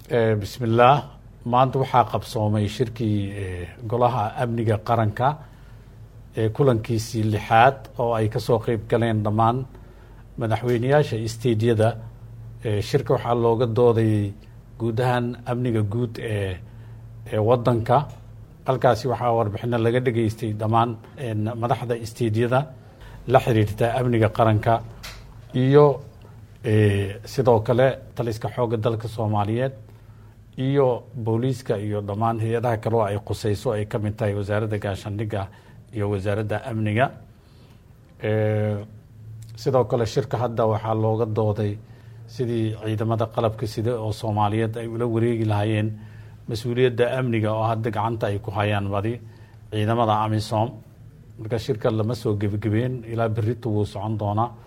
bismillaah maanta waxaa qabsoomay shirkii golaha amniga qaranka ee kulankiisii lixaad oo ay kasoo qeyb galeen dhammaan madaxweyneyaasha stadeyada shirka waxaa looga doodayay guud ahaan amniga guud ee ee wadanka halkaasi waxaa warbixino laga dhageystay dhammaan madaxda stadeyada la xiriirta amniga qaranka iyo sidoo kale taliska xoogga dalka soomaaliyeed iyo booliiska iyo dhammaan hay-adaha kaleo ay quseyso ay ka mid tahay wasaaradda gaashaandhigga iyo wasaaradda amniga sidoo kale shirka hadda waxaa looga dooday sidii ciidamada qalabka sida oo soomaaliyeed ay ula wareegi lahaayeen mas-uuliyadda amniga oo hadda gacanta ay ku hayaan badi ciidamada amisom marka shirka lama soo gebagabeen ilaa berito wuu socon doonaa